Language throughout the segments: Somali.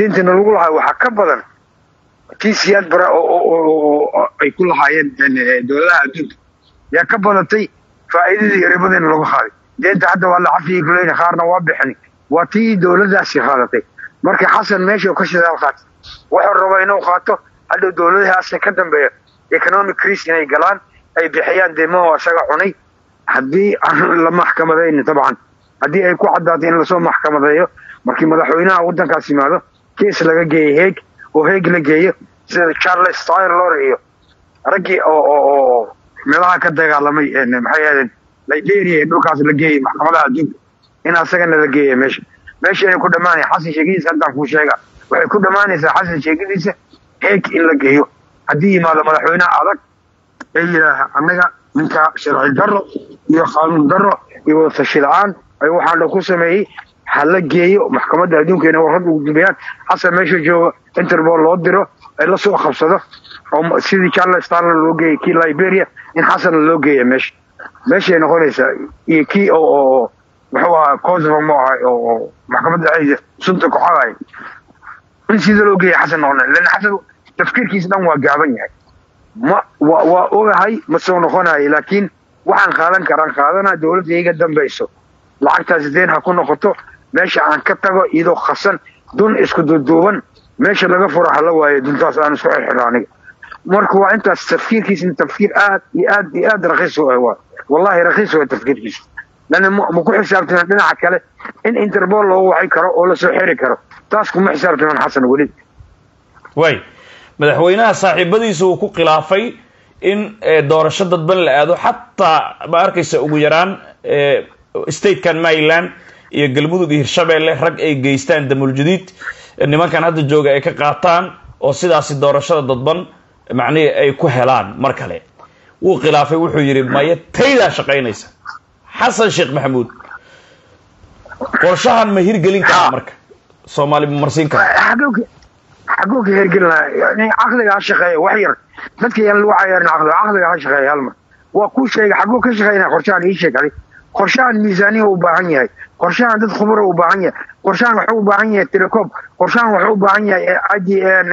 deentana lagu lahaa waxaa ka badan tii siyaad bara oo ay ku lahaayeen dowladaha adduunka yaa ka badatay faa'iidadii ribadiina lagu qaaday deenta hadda waa la cafiyey kuleyna qaarna waa bixin waa tii dowladdaasi qaadatay marka xasan meesha ka shidaal qaatay wuxuu rabaa inuu qaato hadhow dowladahaasna ka dambeeya economic crisis inay galaan ay bixiyaan deemaho isaga cunay haddii aan la maxkamadayni dabcan haddii ay ku caddaato in lasoo maxkamadeeyo markii madaxweynaha waddankaas yimaado kees laga geeyo heeg oo heeg la geeyo sida charles taylor iyo raggii oo oo meelaha ka dagaalamay maxay ahaydeen liberia ee dhulkaas la geeyey maxkamadaha adduunka in asagana la geeya meesha meesha inay ku dhammaanaya xasan sheegadiisa haddaan kuu sheega waxay ku dhammaanaysaa xasan sheegadiisa heeg in la geeyo haddii yimaado madaxweynaha adag ee yidhaaha annaga ninka sharci darro iyo qaanuun darro iyo wadatashi la-aan ay waxaan dhan ku sameeyey ha la geeyo maxkamadda adduunka inay warrad ugu gudbiyaan xasan meesha jooga interpol loo diro ay la soo qabsado oo sidii charles starler loo geeyey kii liberia in xasanna loo geeya meesha meeshay noqonaysaa iyo kii oo oo muxuu ahaa kosovo mu ahay oo maxkamadda ceyda sunta ku xagay in sida loo geeya xasan noqona lan xasan tafkiirkiisa dhan waa gaaban yahay ma wa waa ogahay ma soo noqonayo laakiin waxaan qaadan karaan qaadanaa dowladda iga dambayso lacagtaas deen ha ku noqoto meesha aan ka tago iyadoo khasan dun isku duuduuban meesha laga furo hala waayo duntaas aan isku xirxiro aniga marka waa intaas tafkiirkiisa tafkiir aad iyo aad iyo aad rakiis u ah waa wallahi rakiis waa tafkiirkiisa lana ma ku xisaabtaman dhinaca kale in interpol loogu waxay karo oo lasoo xiri karo taas kuma xisaabtaman xasan weli way madaxweynaha saaxiibadiisa uu ku khilaafay in doorasho dadban la aado xataa ma arkaysa ugu yaraan statekan maryland iyo galmudug iyo hirshabeelle rag ay geystaan damuljadiid nimankan hadda jooga ay ka qaataan oo sidaasi doorashada dadban macnihii ay ku helaan mar kale wuu khilaafay wuxuu yidhi maya taydaa shaqaynaysa xasan sheekh maxamuud qorshahan ma hirgelin karaa marka soomaali ma marsiin kara xaguu ka hergelina caqliga ha shaqeeya wax yar dadka yaan lagu cayaarin caqliga caqliga ha shaqeeya halmar waa kuu sheega xaguu ka shaqeynaya qorshahan ii sheeg adi qorshahan miisaaniya u baahan yahay qorshahan dad khubura u baahan yahay qorshahan wuxuu u baahan yahay telecom qorshahan wuxuu u baahan yahay adi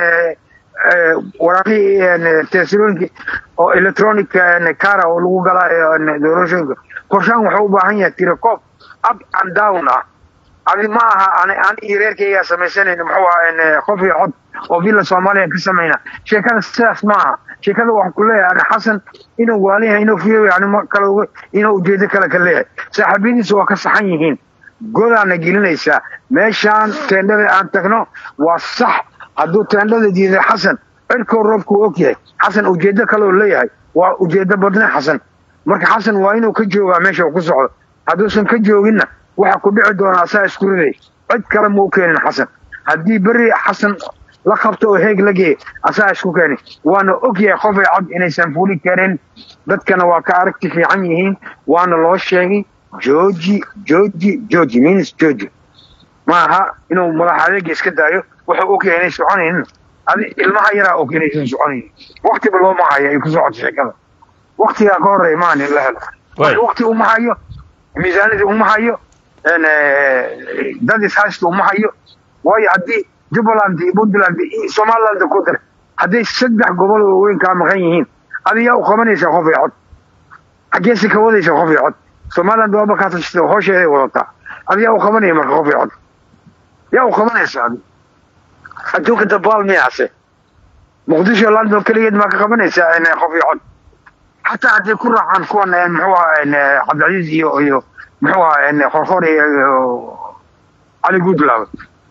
waraaqii tesilooyinki oo electronic cara oo lagu galaa doorashooyinka qorshahan wuxuu u baahan yahay telecom up and down ah adi ma aha an iyo reerkaygaa samaysanayna muxuu ahaa qof iyo cod oo villa soomaaliya ka samayna sheekada sidaas ma aha sheekada waxaan ku leeyahay ani xasan inuu waaliyahay inuu fiyoy ani ma kale uga inuu ujeedo kale ka leeyahay saaxiibyadiisa waa ka saxan yihiin godaana gelinaysaa meeshaan teendhada aan tagno waa sax hadduu teendhada diiday xasan cirkoo roobkuu og yahay xasan ujeedo kale oo leeyahay waa ujeedo badne xasan marka xasan waa inuu ka joogaa meesha uu ku socdo hadduusan ka jooginna waxa ku dhici doona asaa isku riday cid kale ma u keenin xasan haddii beri xasan la qabto oo heeg la geeya asaa isku keeni waana og yahay qofay cod inaysan fuli karin dadkana waa ka aragti fiican yihiin waana loo sheegay georgi georgi georgi means georgi ma aha inuu madax adeega iska daayo wuxuu og yahay inay soconaynin adi ilmaha yaraa og inaysan soconaynin waktiba looma haya ay ku socoto sheekada waktigaa ka horreeya maan in la helo wakti uma hayo miisaanadii uma hayo dad ishaysta uma hayo waayo haddii jubbaland iyo puntland iyo somaliland ku dar hadday saddex gobol oo weyn kaa maqan yihiin adi yaa u qabanaysaa qof iyo cod xaggeese ka wadaysa qof iyo cod somaliland waaba kaa tashata hoosheeday wadataa adi yaa u qabanaya marka qof iyo cod yaa u qabanaysa adi adduunka dabaal miyaase muqdisho london keligeed maa ka qabanaysaa qof iyo cod xataa hadday ku raacaan kuwan muxuu ahaa cabdicasiis iyo iyo muxuu ahaa qorqor iyo cali goodlab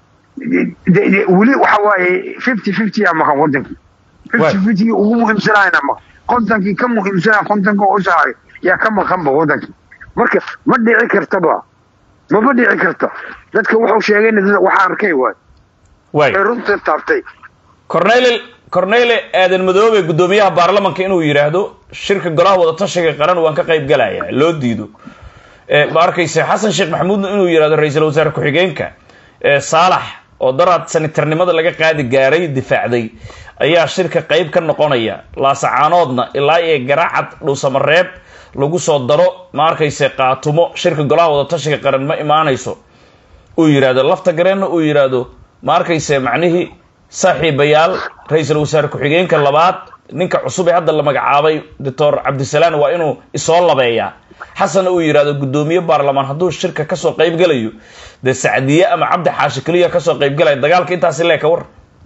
weli waxa waaye fifty fifty a maqan wadankii fifty fifty ugu muhiimsanayna maqan kontonkii ka muhiimsanaa kontonka u saaray yaa ka maqanba wadankii marka ma dhici kartaba mama dhici karto dadka wuxuu sheegayna dad waxa arkay waay way ee runta taabtay cornel cornele aadan madoobe guddoomiyaha baarlamanka inuu yidhaahdo shirka golaha wadatashiga qaran waan ka qayb galaya loo diido ma arkayse xasan sheekh maxamuudna inuu yidhahdo ra-iisul wasaare ku-xigeenka saalax oo daraad sanitarnimada laga qaadi gaaray difaacday ayaa shirka qayb ka noqonaya laasacaanoodna ilaa iyo garaacad dhuusamareeb lagu soo daro ma arkayse qaatumo shirka golaha wadatashiga qaran ma imaanayso uu yidhaahdo lafta gareenna uu yidhaahdo ma arkayse macnihii saaxiibayaal ra-iisul wasaare ku-xigeenka labaad ninka cusub ee hadda la magacaabay doctor cabdisalaan waa inuu isoo labeeyaa xasanna uu yidhahdo guddoomiye baarlamaan hadduu shirka kasoo qayb galayo dee sacdiye ama cabdi xaashi keliya kasoo qayb galaya dagaalka intaasi lee ka war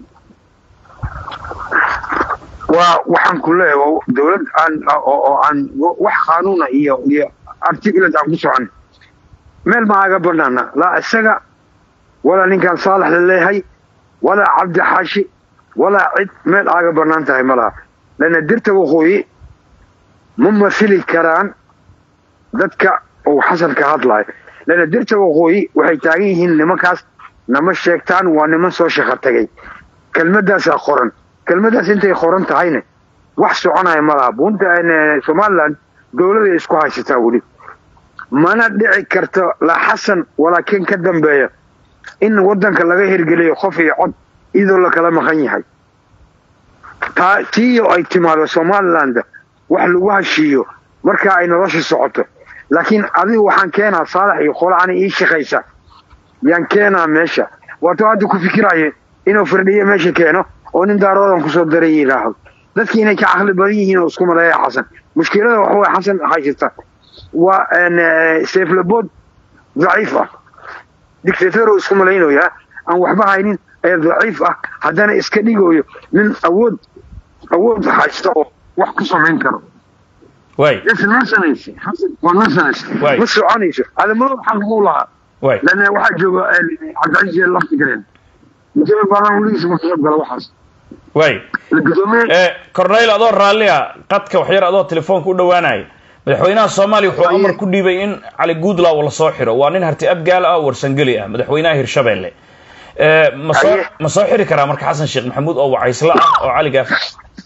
waa waxaan ku leeyahay dowlad aan oo aan wax qaanuuna iyo iyo articulate aan ku socon meel ma aga banaana laa isaga walaa ninkaan saalax la leeyahay walaa cabdi xaashi walaa cid meel aaga banaan tahay ma laha lana dirta waqooyi ma masili karaan dadka uu xasan ka hadlayo lana dirta waqooyi waxay taagan yihiin nimankaas nama sheegtaan waa niman soo shaqo tagay kelmadaasaa qoran kelmadaas intay qoran tahayna wax soconaya ma laha bunta somalilan dowladay isku haysataa weli mana dhici karto la xasan walaa ken ka dambeeya in waddanka laga hirgeliyo qof iyo cod iyadoo la kala maqan yahay taa tiiyo ay timaado somaliland wax lagu heshiiyo marka ay nolosha socoto laakiin adigu waxaan keenaa saalax iyo qolacana ii shaqaysa yaan keenaa meesha waato hadda ku fikiraye inuu firdhiyo meesha keeno oo nin daaroodan kusoo daray yidhaaho dadki inay ka caqli badan yihiin oo isku maleeya xasan mushkilada waxa way xasan haysata waa seeflabood daciif ah dictator oo isku malaynayaa aan waxba haynin ee daciif ah haddana iska dhigayo nin awood awood haysta oo wax ku samayn karo way nasanaysa waa nasanaysa Waay. ma soconayso adamado waxaa lagu lahaa way lana waxaa jooga cabdicasiis lafti galeen mujaba baarlaan weligiisa ma qayb gala waxaas way la gudoomiye Eh, corneyl adoo raalli ah qadka waxyar adoo telefoonka u dhawaanaya madaxweynaha soomaaliya wuxuu amar ku dhiibay in cali guudlaw la soo xiro waa nin harti abgaal ah oo warsangeli ah madaxweynaha hirshabelle Eh, ma soo Aye. ma soo xiri karaa marka xasan sheekh maxamuud oo wacaysla ah oo cali gaaf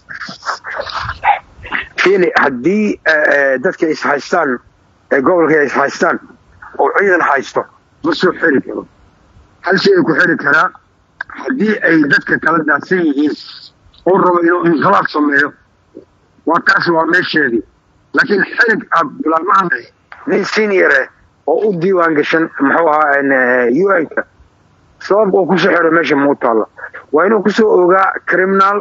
fiili haddii eh, dadka is haystaan ee gobolka is haystaan oo ciidan haysto ma soo xiri karo hal shay ay ku xiri karaa haddii ay dadka kala daadsan yihiin oo rabo inuu inqilaab sameeyo waa taas waa meesheedii laakiin xirig abdulamahan nin seniore oo u diiwaan gashan muxuu ahaa un-ka sabab uu kusoo xiro meesha mau taalla waa inuu kusoo ogaa criminal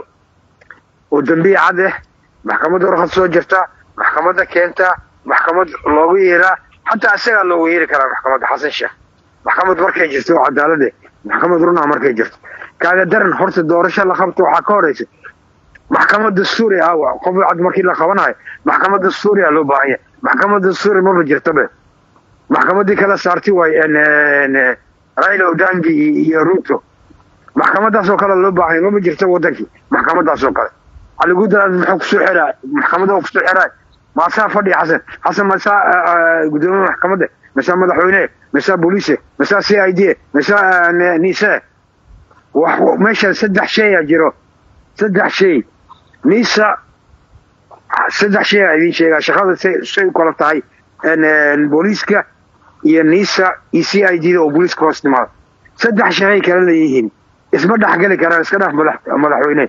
oo dambiye cad ah maxkamadda warqad soo jirta maxkamadda keenta maxkamad loogu yeeraa xataa isagaa loogu yeeri karaa maxkamadda xasan sheekh maxkamad markay jirto oo cadaalade maxkamad runaa markay jirto kaaga daran horta doorasho la qabto waxaa ka horeysa maxkamad dastuuri ah waa qof cad markii la qabanayo maxkamad dastuuri ah loo baahan yahay maxkamad dastuuri maba jirtabe maxkamaddii kala saartay waay raila odangi iyo- iyo ruto maxkamadaas oo kale loo baahan yahay maba jirta wadankii maxkamadaas oo kale cali guudalaad muxuu kusoo xiraa maxkamadda kusoo xiraa maasaa fadhiya xasan xasan masaa gudoomiye maxkamadda masaa madaxweyne masaa booliise masaa c i d masaa nise wax meesha saddex shay a jiro saddex shay nisa saddex shay a idiin sheegaa shaqada say say u kala tahay n- booliiska iyo nisa iyo c i d da oo booliiska hoos timaado saddex shay kala leeyihiin isma dhexgeli karaan iska dhaf madax madaxweyne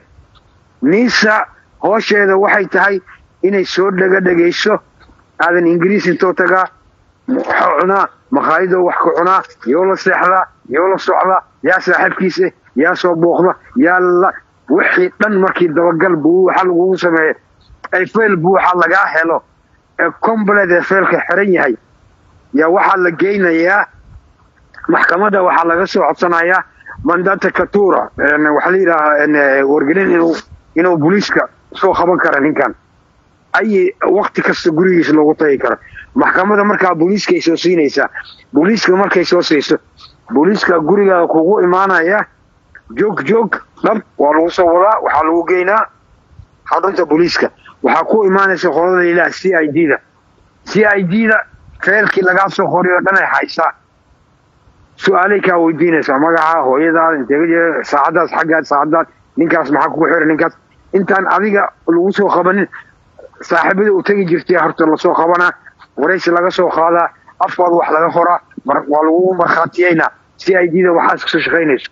nisa hoosheeda waxay tahay inay soo dhega dhegayso aadan ingiriis intoo tagaa waxuu cunaa makhaayadoo wax ka cunaa yoo la seexdaa yoo la socdaa yaa saaxiibkiisa yaa soo booqda yaa la wixii dhan markii dabagal buu waxa lagugu sameeya ay fayl buu waxa lagaa helo ee combalet ee faylka xiran yahay yaa waxaa la geynayaa maxkamadda waxaa laga soo codsanayaa mandata katura een, waxaa la yidhaahaa een, wargelin inuu inuu booliiska soo qaban kara ninkan ay wakti kasta gurigiisa loogu tagi karo maxkamadda markaa booliiskay soo siinaysaa booliiska markay soo siiso booliiska gurigaada kugu imaanaya joog joog dhab waa lagu soo wadaa waxaa lagu geynaa xarunta booliiska waxaa ku imaanaysa qolada la yidhaha c i d da c i d da feelkii lagaa soo qoriyo dhan ay haysaa su-aalay kaa weydiinaysaa magaca hooyadaada intee saacadaas xaggaad saacadaad ninkaas maxaa kugu xiran ninkaas intaan adiga lagu soo qabanin saaxiibada u tegi jirtay horta lasoo qabanaa waraysi laga soo qaadaa afkooda wax laga qoraa mar- waa lagu markhaatiyeynaa c i d da waxaas kasoo shaqaynayso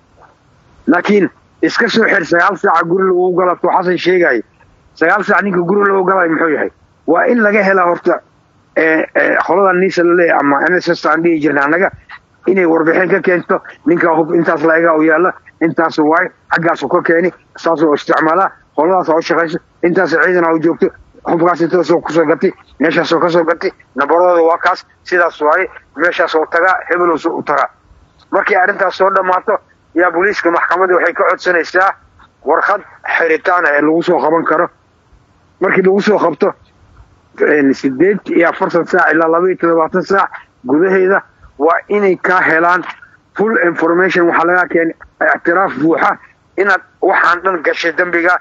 laakiin iska soo xir sagaal saaca guri lagu galato xasan sheegaayo sagaal saac ninka guri lagu galayo muxuu yahay waa in laga helaa horta ee, ee, qolada nisa laleeyahay ama n s s aan dhihi jirna annaga inay warbixin ka keento ninka hub intaas laega u yaalla intaas waay xaggaasu ka keeni saasoo isticmaalaa qoladaas u shaqayso intaas ciidan u joogto hubkaas intaasoo kusoo gatay meeshaasoo kasoo gatay nabaradooda waa kaas sidaas waaye meeshaasoo tagaa hebelowsu u tagaa markii arrintaas soo dhammaato yaa booliiska maxkamadda waxay ka codsanaysaa warqad xiritaana ee lagu soo qaban karo markii lagu soo qabto sideed iyo afartan saac ilaa laba iyo toddobaatan saac gudaheeda waa inay kaa helaan full information waxaa lagaa keenay ictiraaf buuxa inaad waxaan dhan gashay dembiga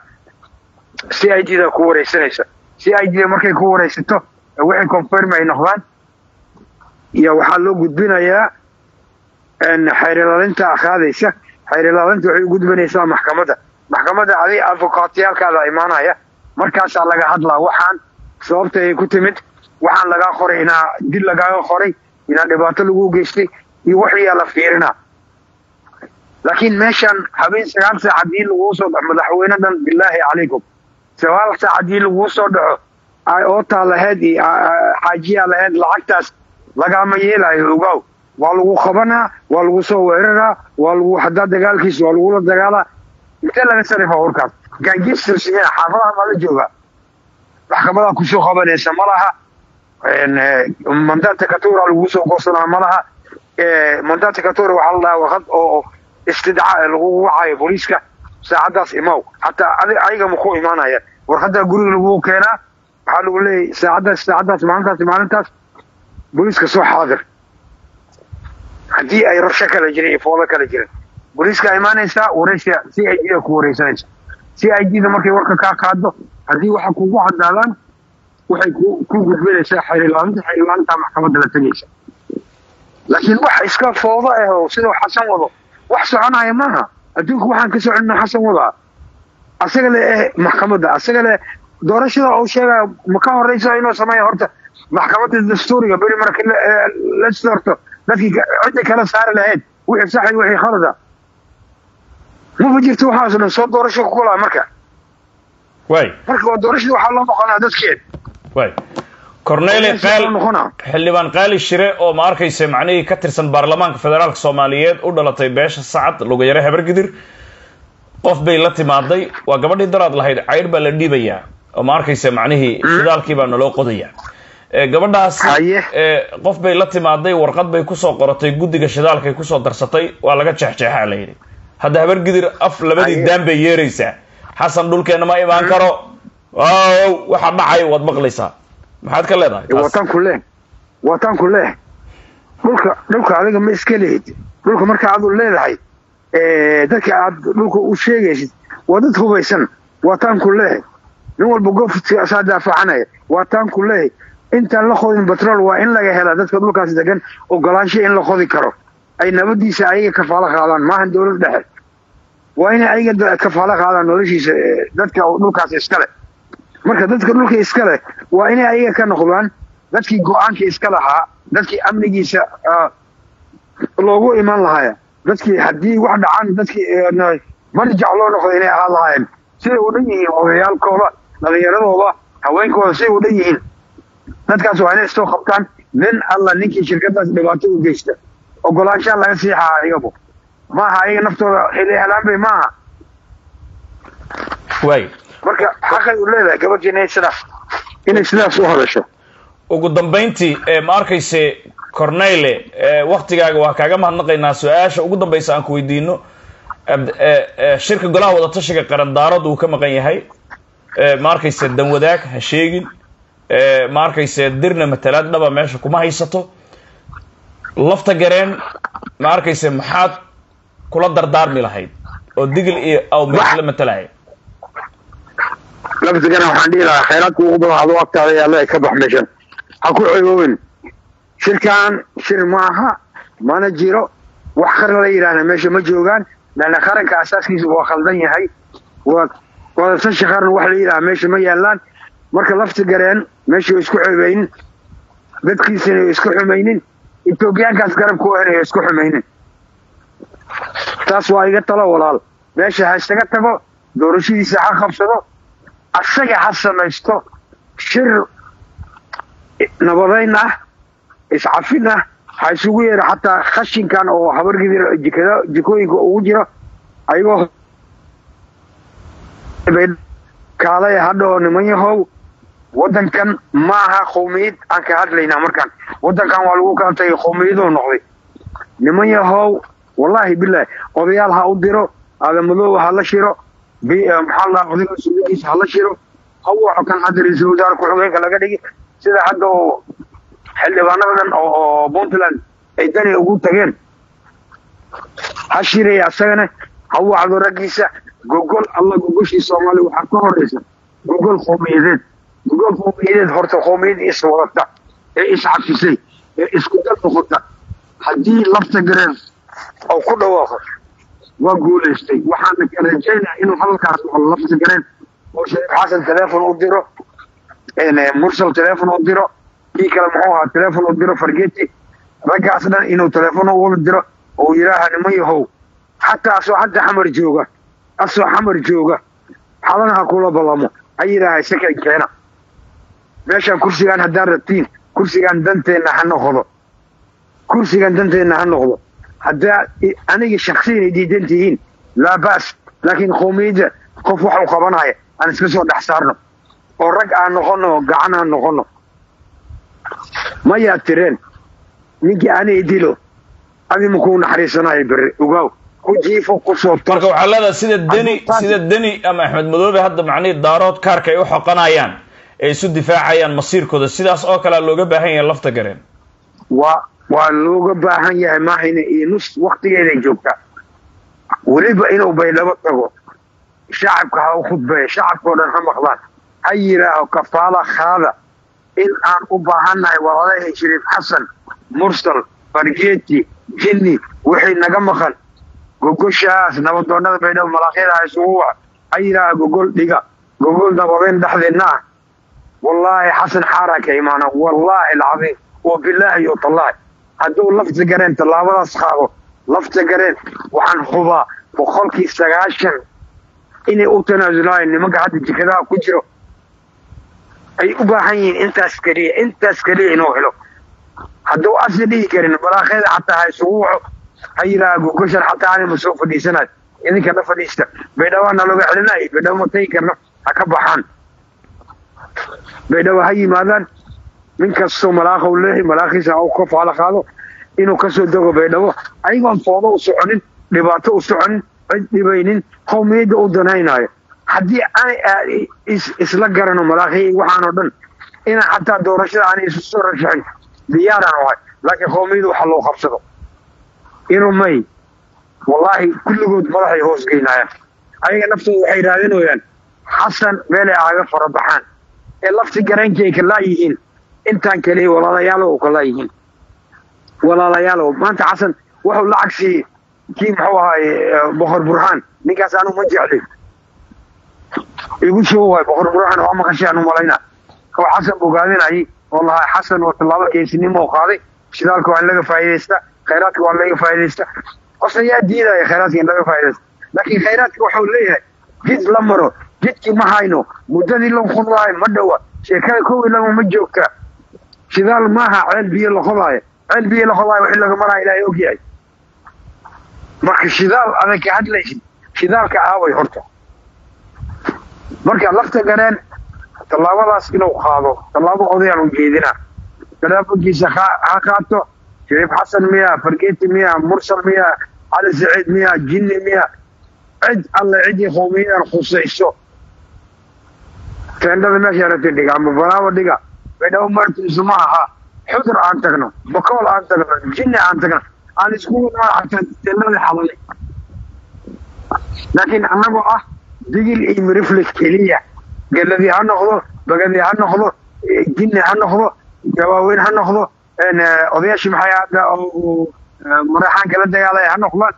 c i d da ku wareysanaysa c i d da markay ku wareysato waxay confirm ay noqdaan iyo waxaa loo gudbinayaa xeer ilaalinta qaadaysa xeer ilaalinta waxay u gudbinaysaa maxkamadda maxkamadda adig advokaatiyaalkaada imaanaya markaasaa laga hadlaa waxaan sababta ay ku timid waxaan lagaa qoray inaa dil lagaaga qoray inaa dhibaato lagu geystay iyo waxyaa la fiirinaa laakiin meeshan habeen sagaal saac haddii laguu soo dhaco madaxweyne dhan bilaahi calaykum sagaal saac haddii laguu soo dhaco ootaa lahayd iyo xaajiyaa lahayd lacagtaas lagaama yeelayo ogow waa lagu qabanaa waa lagu soo weeraraa waa lagu hadaa dagaalkiis waa lagula dagaalaa intee laga sarifa warkaas gangisters xaafadaha ma la joogaa maxkamadaa kusoo qabanaysa ma laha mandata katura lagu soo goosanaa ma laha mandata katura waxaa la dhahaa warqad oo istidcaa lagu wacayo booliiska saacaddaas imaw hataa ayaga maku imaanaya warqaddaa guriga lagu keenaa waxaa lagu leeyahy saacaddaas saacaddaas maalintaas maalintaas booliiska soo xaadir haddii ay rabsho kala jirin iyo foodo kala jirin booliiska imaanaysaa waraysiga c i d da ku wareysanaysa c i d da markay warka kaa qaado haddii waxa kugu cadaadaan waxay ku gudbinaysaa xeerilaalinta xeerilaalinta maxkamadda la tegaysa laakiin wax iska foodo ah oo sidau xasan wado wax soconaya maaha adduunka waxaan ka soconina xasan wadaa asaga le eh maxkamadda asaga le doorashada uu sheegaya ma ka horeyso inuu sameeya horta maxkamadda dastuuriga beri marka la doorto dadkii cidda kala saari lahayd wixii sax iyo wixii khalada maba jirto waxaas dhan soo doorasho ku kulaa marka way marka waa doorashada waxaa loo noqonaa dadkeed way corneli qaal xildhibaan qaali shire oo ma arkaysa macnihii ka tirsan baarlamaanka federaalka soomaaliyeed u dhalatay beesha sacad lugayare habargidir qof bay la timaaday waa gabadhii daraad lahayd caydh baa la dhiibayaa oo ma arkaysa macnihii shidaalkii baa naloo qodaya gabadhaasi qof bay la timaaday warqad bay kusoo qoratay guddiga shidaalkay kusoo darsatay waa laga jeexjeexaa la yidhi hadda habargidir af labadii daan bay yeeraysaa xasan dhulkeenna ma imaan karo ow waxa dhacay waad maqlaysaa maxaad ka leedahay wataan ku leh wataan ku leh dhulka dhulka adiga ma iska lehid dhulka marka aadu leedahay dadka aad dhulka u sheegaysid waa dad hubaysan waataan ku leh nin walba goofsaa daafacanaya waataan ku leh intaan la qodin batrool waa in laga helaa dadka dhulkaas degan ogolaansha in la qodi karo ay nabadiisa ayaga kafaalo qaadaan maahan dowlad dhexe waa inay ayaga kafaalo qaadaan noloshiisa dadka dhulkaas iskale marka dadka dhulka iskale waa inay ayaga ka noqdaan dadkii go-aanka iska lahaa dadkii amnigiisa loogu iman lahaaya dadkii haddii wax dhacaan dadkii marjac loo noqdo inay ahaan lahaayeen siday u dhan yihiin odayaalkooda dhalinyaradooda haweenkooda siday u dhan yihiin dadkaas waa inay istoo qabtaan nin alla ninkii shirkadaas dhibaato u geysta ogolaanshaa laga siixaa ayagu maaha ayaga naftooda helaan bay maaha way marka xaqay u leedahay gabadhii inay sidaas inay sidaas u hadasho ugu dambayntii ma arkayse corneyle waktigaaga waa kaaga mahadnaqaynaa su-aasha ugu dambaysa aan ku weydiino shirka golaha wadatashiga qarandaarad uu ka maqan yahay ma arkayse danwadaag ha sheegin ma arkayse dirna matalaad dhaba meesha kuma haysato lafta gareen ma arkayse maxaad kula dardaarmi lahayd oo digil iyo aw meesha la matalaya lafta gareen waxaan dhihi lahaa khayraadka ugu badan adoo agtaada yaalla ka bax meeshan ha ku cegoobin shirkan shir maaha mana jiro wax qaran la yidhaahna meesha ma joogaan laanna qaranka asaaskiisa waa khaldan yahay waa wadatasha qaran wax la yidhaha meesha ma yaallaan marka lafta gareen meesha isku ceebeynin dadkiisana isku xumaynin etoobiyaankaas garabka u helayo isku xumaynin taas waa iga talo walaal meesha ha isaga tago doorashadiisa ha qabsado asaga ha samaysto shir nabadayn ah iscafin ah ha isugu yeero xataa khashinkan oo habargidira jikada jikooyinka ugu jira ayagoo kaalaya hadhao niman yahow waddankan ma aha qowmiyad aan ka hadlaynaa markaan waddankan waa lagu kala tagay qowmiyadoo noqday niman yahow wallaahi bilaahi odayaal ha u diro aadamadooba ha la shiro maxaa la odayga suudigiisa ha la shiro ha waco kan hadda ra-iisul wasaare ku-xigeenka laga dhigi sida hadda oo xildhibaanadan oo puntland ay dani ugu tageen ha shiraya asagana ha wacdo raggiisa gogol alla gogoshii soomaaliya waxaa ka horeysa gogol qowmiyadeed gogol qowmiyadeed horta qowmiyad iswadata ee iscafisay ee isku dal noqota haddii lafta gareen oo ku dhawaaqo waa guulaystay waxaana ka rajaynaa inuu hadalkaas noqdo lafta gareen oo shariif xasan teleefon u diro mursal teleefon u diro kii kale muxuu ahaa teleefon u diro fargeti raggaas dhan inuu teleefon u wada diro oo yidhaaha niman yahow xataa asoo hadda xamar jooga asoo xamar jooga xalanaha kula ballamo ha yidhaaha isakan keena meeshaan kursigaan haddaan rabtiin kursigaan danteenna ha noqdo kursigan danteenna ha noqdo haddaa aniga shaksiyan ay diidan tihiin laa ba's laakiin qowmiyadda qof wax u qabanaya aan iska soo dhex saarno oo rag aan noqono gacan aan noqono mayaa tireen ninkii anay dilo adi makuu naxariisanayo berre ogaaw ku jiifo kusoo marka waxaa leedahay sida deni sida deni ama axmed madoobe hadda macnihii daarood kaarka ay u xoqanayaan ay isu difaacayaan masiirkooda sidaas oo kalea looga baahan yahay lafta gareen waa waa looga baahan yahay maahayna iyo nus waktigeeday joogtaa weliba inuu baydhabo tago shacabka ha u khudbeeya shacabkao dhan ha maqlaan ha yidhaaho kafaala khaada in aan u baahannahay walaalahii shariif xasan mursal fargeeti jinni wixii naga maqan gogoshaas nabadoonnada baydhabo malaaqyada ha isugu wac ha yidhaaha gogol dhiga gogol nabadeen dhexdeenna ah wallaahi xasan xaaraa ka imaana wallaahi alcadiim wa bilaahi yo tallaahi hadduu lafta gareen tallaabadaas qaado lafta gareen waxaan hubaa boqolkii sagaashan inay u tanaasulaayeen nimanka hadda jikadaha ku jiro ay u baahan yihiin intaas keliya intaas keliya inuu helo hadduu asi dhihi karin balaaqeeda xataa ha isugu waco ha yidhaaha gogoshan xataa anima soo fadhiisanayo idinka na fadhiista baydhabo naloga celinay baydhabo ma tagi karno ha ka baxaan baydhabo ha yimaadaan nin kastoo malaaqa u leehay malaaqiisa ha u ka faala qaado inuu kasoo dego baydhabo ayagoon foodo u soconin dhibaato u soconin cid dhibaynin qowmiyadda u danaynaayo haddii aanay isla garano malaaqiya waxaanoo dhan inaan xataa doorashada aanay isu soo rashaxin diyaaraan ahay laakiin qowmiyadda waxa loo qabsado inuu may wallaahi kulligood madaxay hoos geynaayaan ayaga naftooda waxay raadinayaan xasan meelay aaga farabaxaan ee lafti gareenkii ay kalaa yihiin intaan kaliya walaalayaalow kalaa yihiin walaalayaalow maanta xasan wuxuu lacag siiyey kii muxuu ahaaye boqor burhaan ninkaas anu ma jeclin igu soo waay boqor burhaan waa maqashay anu malayna oo xasan bogaadinayay oo lahaa xasan oo tallaabo geesinimo qaaday shidaalka waa in laga faa'iidaysta khayraadka waa in laga faa'iidaysta qofna yaa diidaya khayraadka in laga faa'iidaysta laakiin khayraadka wuxuu leeyahay jid la maro jidkii ma hayno muddadii la qodaayo ma dhowa sheekada kow iyo laba ma joogta shidaal maaha ceel biyo la qodaayo ceel biyo la qodaayo wixii laga maraayo ilaahay ogyahay marka shidaal adag ka hadlaysid shidaalka aaway horta marka lafta gareen tallaabadaas inuu qaado tallaabo odayaan u jeedinaa talaafonkiisa ha qaato shariif xasan miya fargeeti miya mursal miya cali saciid miya jinni miya cid alle ciddii qowmiyadan khusayso teendhada meesha aragtay dhiga ama banaaba dhiga baydhabo martiisu ma aha xudur aan tagno bakool aan tagno jinni aan tagno aan iskugu naacatan teendhada xalalay laakiin annagoo ah digil iyo miriflis keliya geladii ha noqdo bagadii ha noqdo jinni ha noqdo gabaaweyn ha noqdo odayaashii maxay hadda maraxaanka la dagaalaya ha noqdaan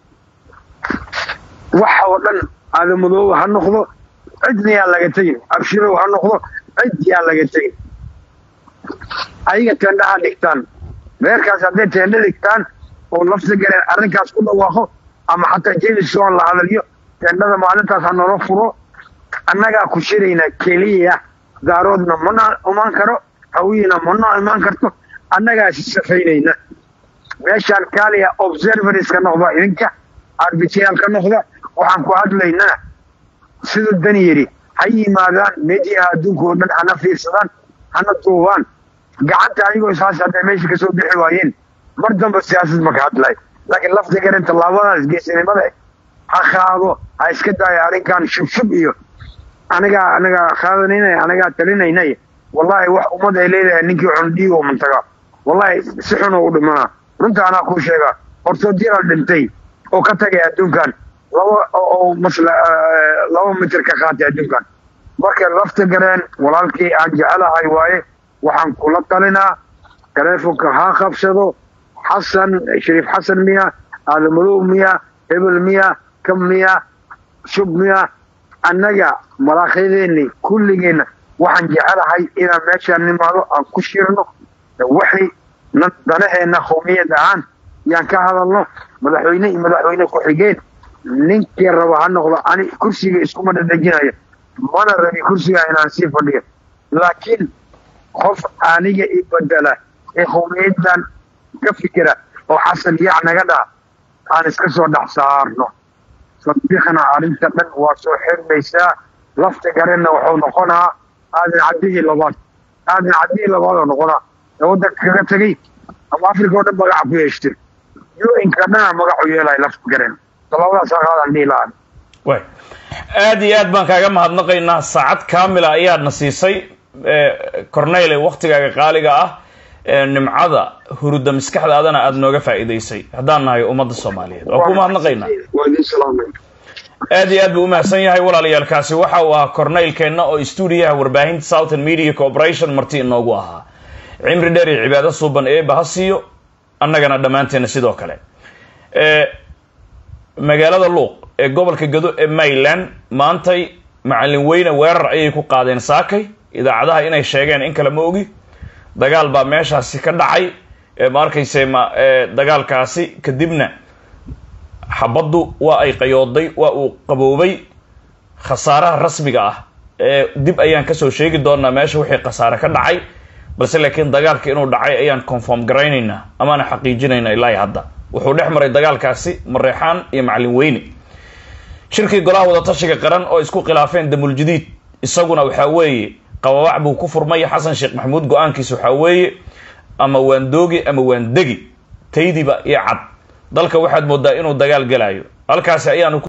waxa oo dhan aadamadooba ha noqdo cidna yaa laga tegin abshirow ha noqdo cid yaa laga tegin ayaga teendha ha dhigtaan reerkaas hadday teendha dhigtaan oo lafta galeen arrinkaas ku dhawaaqo ama xataa jemisoon la hadalyo teendhada maalintaas ha noola furo annagaa ku shiraynaa keliya daaroodna mana imaan karo hawiyina mana imaan karto annagaa safaynayna meeshaan kaaliya observers ka noqda idinka arbityaal ka noqda waxaan ku hadlaynaa siduu dani yidhi ha yimaadaan meediyaha adduunka oo dhan hana fiirsadaan hana duubaan gacanta ayagoo isaas hadday meesha kasoo bixi waayeen mar damba siyaasad maka hadlay laakiin lafta garan tallaabadaas geesinimada ha qaado ha iska daayo arrinkan shubshub iyo anigaa anigaa qaadanayna anigaa talinaynay wallahi wax ummad ay leedahay ninkii xun dhiigo mantaga wallahi si xun u dhimanaa runta anaa kuu sheegaa hortoodyaal dhintay oo ka tagay adduunkan laba oo masla laba mitir ka qaatay adduunkan marka lafta gareen walaalkii aan jecelahay waaye waxaan kula talinaa taleefonka ha qabsado xasan shariif xasan miya aadamadow miya hebel miya kam miya shub miya annaga malaakyadeeni kulligeenna waxaan jecelahay inaan meeshaan nimaado aan ku shirno waxay danaheenna qowmiyad ahaan yaan ka hadalno madaxweyne iyo madaxweyne ku-xigeen ninkii raba ha noqdo ani kursiga iskuma dhadhejinayo mana rabi kursiga inaan sii fadhiyo laakiin qof aniga i bedela ee qowmiyadan ka fikira oo xasan yac naga dhaa aan iska soo dhex saarno sadiiqna arrinta dhan waa soo xirmaysaa lafta garena wuxuu noqonaa aadan caddihii labaad aadan caddihii labaad oo noqonaa ee waddanka kaga tegay ama africa oo dhan magaca ku yeeshtay u-nka dhana magacu yeelaya lafta garen labadaas aqaadaan dhihi lahaan way aada iyo aad baan kaaga mahadnaqaynaa saacad kamila ayaadna siisay corneyle waktigaaga qaaliga ah nimcada huruda maskaxdaadana aada nooga faa'iidaysay haddaan nahay ummadda soomaaliyeed waan ku mahadnaqaynaa waa idin salaamay aad iyo aad buu umahadsan yahay walaalayaalkaasi waxa uu ahaa corneylkeenna oo stuudiyaha warbaahinta southern media corporation marti inoogu ahaa cimri dheer iyo cibaado suuban eeba ha siiyo annagana dhammaanteena sidoo kale magaalada luuq ee gobolka gado ee maryland maantay macallin weyne weerar ayay ku qaadeen saakay idaacadaha inay sheegeen in kale ma ogi dagaal baa meeshaasi ka dhacay ma arkayse ma dagaalkaasi kadibna xabaddu waa ay qayooday waa uu qaboobay khasaaraha rasmiga ah ee dib ayaan kasoo sheegi doonaa meesha wixii khasaare ka dhacay balse laakiin dagaalka inuu dhacay ayaan conform garaynaynaa amaana xaqiijinaynaa ilaa hadda wuxuu dhex maray dagaalkaasi mareexaan iyo macallin weyne shirkii golaha wadatashiga qaran oo isku khilaafeen damuljadiid isaguna waxaa weeye qababac buu ku furmay xasan sheekh maxamuud go-aankiisa waxaa weeye ama waan doogi ama waan degi taydiba iyo cad dalka waxaad moodaa inuu dagaal gelayo halkaasi ayaanu